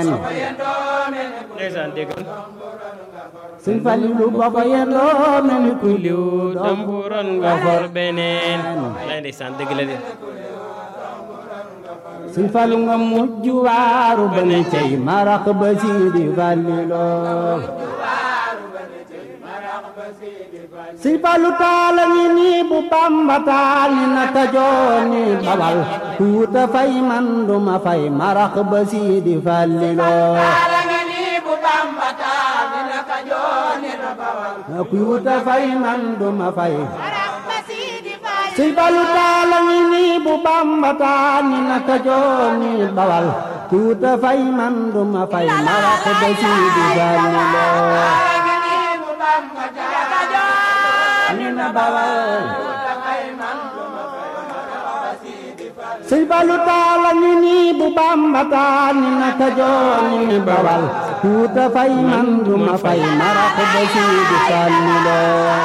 beneen ndeysaan déggal sëñ Falilu boo ko yendoo mel ni kuy liw damburon nga for beneen lay ndeysaan dëgg la de sëñ Fallu nga mujj waaru ba ne cey marax ba Sidi Falliloo sëñ Fallu taala ngi nii bu Bamba taal ni naka joor ni bawal tuuta fay man duma fay marax ba Sidi Falliloo kuy wuta fay man duma fay sëñ Fallu taala ngi nii bu Bamba taal ni naka joor ni bawal kuy wuta fay man duma fay marax ba Sidi Falliloo ni na bawal sëñ Fallu taala ngi nii bu Bamba taal ni naka joor ni bawal kuy wuta fay man duma fay marax ba Sidi Falliloo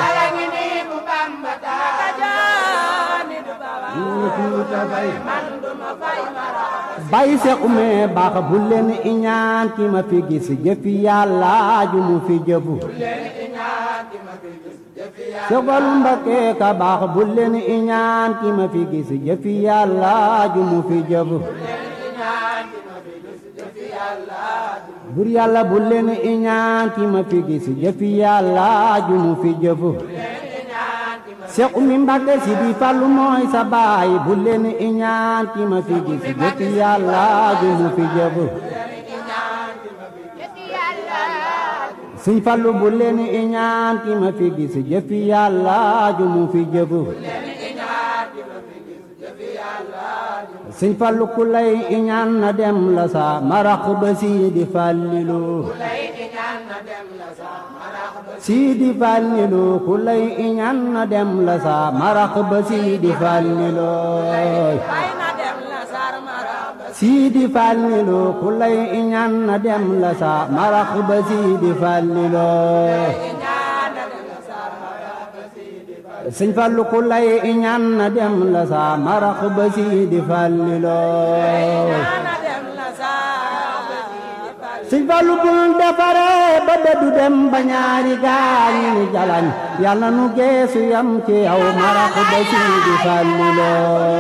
bay se ume baax bu leen iñaan ki ma fi gis jëfi yàlla ju mu fi jëfu sofal mbakke ka baax bu leen iñaan ki ma fi gis jëfi yàlla ju mu fi jëfu bur yàlla bu leen iñaan ki ma fi gis jëfi yàlla ju mu fi jëfu Seex Umi Mbàkke si di Fallu mooy sa baay bu leen iñaan ki ma fi gis jëfi yàlla ju mu fi jëfu Sëñ Fallu bu leen iñaan ki ma fi gis jëfi yàlla ju mu fi jëfu Sëñ Fallu ku lay iñaan na dem la sa marax ba Sidi Fallilu Sidi Fallilu ku lay iñaan na dem la sa marax ba Sidi Fallilu Sidi Fallilu ku lay iñaan na dem la sa marax ba Sidi Fallilu Sëñ Fallu ku lay iñaan na dem la sa marax ba Sidi Fallilu Sëñ Fallu bul defare ba dëddu dem ba ñaari gaañi ni jalañ yàlla nu geesu yam ci yow marax ba Sidi Fallilu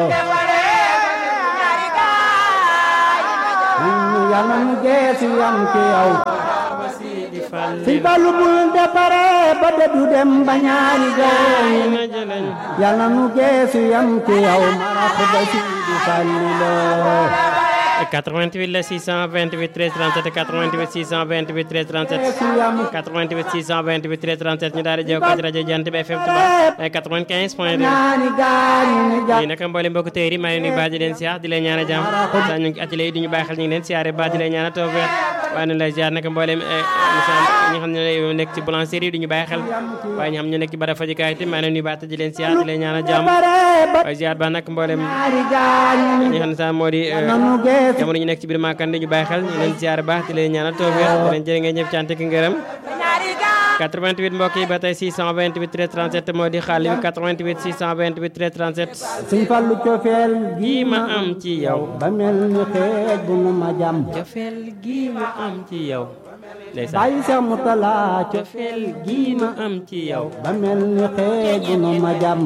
yàlla nu geesu yam ci yow Sëñ Fallu bul defare ba dëddu dem ba ñaari gaañi ni yàlla nu geesu yam ci yow marax ba Sidi Fallilu 88 la 628 13 37 88 628 13 37 88 628 13 37 ñu daal di jokkoo ci rajo Jant bi FM Touba 95 point 2 lii nag mboolem mbokk téer yi maa ngi nuyu baax di leen siyaar di leen ñaanal jàmm saa ñu ngi atelier yi di ñu bàyyi xel ñu ngi leen siyaare baax di leen ñaanal tawfeex waaye nu lay siyaar nag mboolem ñi xam ne nekk ci boulangerie yi di ñu bàyyi xel waaye ñi xam ne nekk ci barab fajukaay te maa ngi nuyu baax di leen siyaar di leen ñaanal jàmm waaye siyaar baax nag mboolem ñi xam ne sax moo di jamono ñu nekk ci biir Makande ñu bàyyi xel ñu leen siyaare baax di leen ñaanal tawfeex di leen jërë ngeen ñëpp cant ak ngërëm 88 mbokk yi ba tey 628 13 37 moo di xaalis bi 88 628 13 37 Sëñ Fallu cofeel gi ma am ci yow ba mel ni xeej bu nu ma jàmm cofeel gi ma am ci yow ndeysaan bàyyi Seex Mutala cofeel gi ma am ci yow ba mel ni xeej bu nu ma jàmm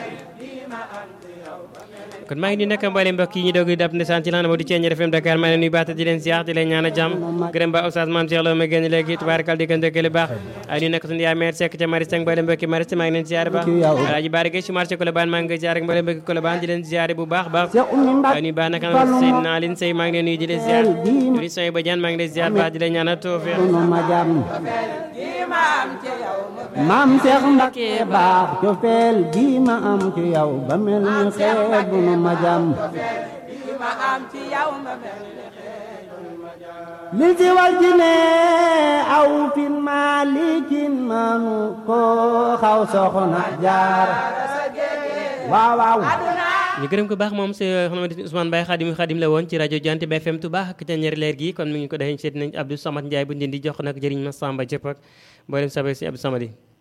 kon maa ngi nuyu nag mboolem mbokk yi ñu doog dab ndeysaan ci lan moo di Thiéniere FM Dakar maa ngi leen nuyu baax di leen ziar di leen ñaan a jàmm gërëm ba Oustaz Mame Cheikh Lo ma génn léegi tubaarkal di ko ndëkkale baax ay nuyu nag suñu yaay mère Seck ca Maristes mboolem mbokki Maristes maa ngi leen ziar baax alaaji Baari Gueye ci marché Colobane maa ngi koy ziar ak mboolem mbokki Colobane di leen ziar bu baax baax ay nuyu baax nag Seydina Aline Sey maa ngi leen nuyu di leen ziar di soy ba Diane maa ngi leen ziar baax di leen ñaan a tawfeex ma jàmm maam Seex Mbakke baax cofeel gi ma am ci yow ba mel ni xeej bu nu ma jàmm li si wal ji ne aw fin maalikin manu ko xaw soxna jaar waaw waaw ñu gërëm ko baax moom si xamante ni Ousmane Baye Xadim Xadim la woon ci rajo Jant bi FM Touba ak Thiéniere leer gi kon mi ngi ko defee seet nañ Abdou Samad Ndiaye bu ndindi jox nag jëriñ ma Samba Diop ak mboolem sabe si Abdou Samad yi